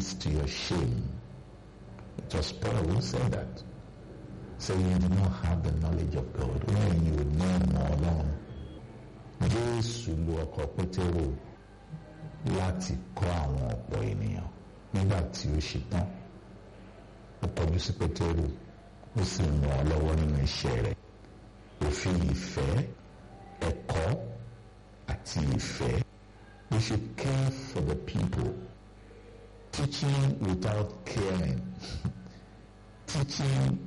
leads to your shame. It was Paul who said that. So you do not have the knowledge of God. When you know more alone. Jésù lu ọkọ̀ Pétérù láti kọ́ àwọn ọ̀pọ̀ ènìyàn nígbà tí ó ṣe tán. Ó kọjú sí Pétérù ó sì ràn ọ́ lọ́wọ́ nínú iṣẹ́ rẹ̀. Òfin ìfẹ́, ẹ̀kọ́ àti ìfẹ́. We should care for the people. Teaching without caring. Teaching